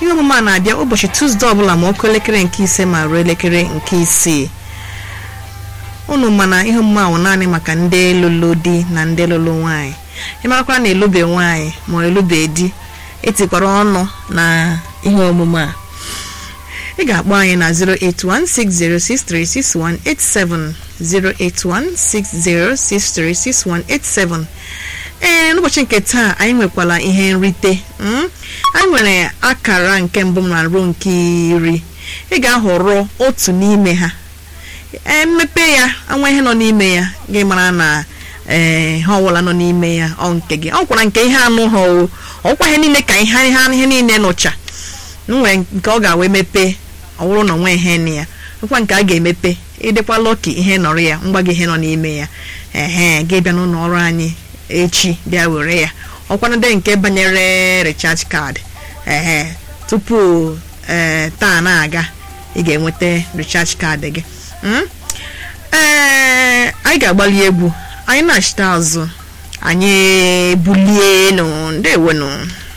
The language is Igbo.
ihe omume a na-abịa ụbọchị tuzdee ọbụla ma ọkụ elekere nke ise ma ruo elekere nke isii unu mana ihe omume ahụ naanị maka ndị lụrụ di na ndị lụrụ nwaanyị ịmarakwa na elube nwaanyị ma elube di etikwara ọnụ na ihe omume a ị ga-akpọ anyị na 08160636187 08160636187 ee n'ụbọchị nke taa anyị nwekwara ihe nrite mm? anyị nwere akara nke mbụ na ruo nke iri ị ga-ahọrọ otu n'ime ha ee mmepe ya anwa ihe nọ n'ime ya gị mara na ee ha ọbụla nọ n'ime ya ọ nke gị ọ kwara nke ihe anụ ha o ọkwa ihe niile ka ihe ha ihe niile nụcha nwere nke ọ ga-awe mepe ọ bụrụ na onwe ihe na ya nkwa nke a ga-emepe ịdịkwa lọki ihe nọrọ ya ngwa gị ihe nọ n'ime ya ehe gị bịa n'ụlọ ọrụ anyị echi bịa were ya ọkwanade nke banyere recharge card ehe tupu ee taa na-aga ị ga-enweta recharge card gị ee anyị ga-agbali egwu anyị na-achịta azụ anyị bulie nụ ndewenụ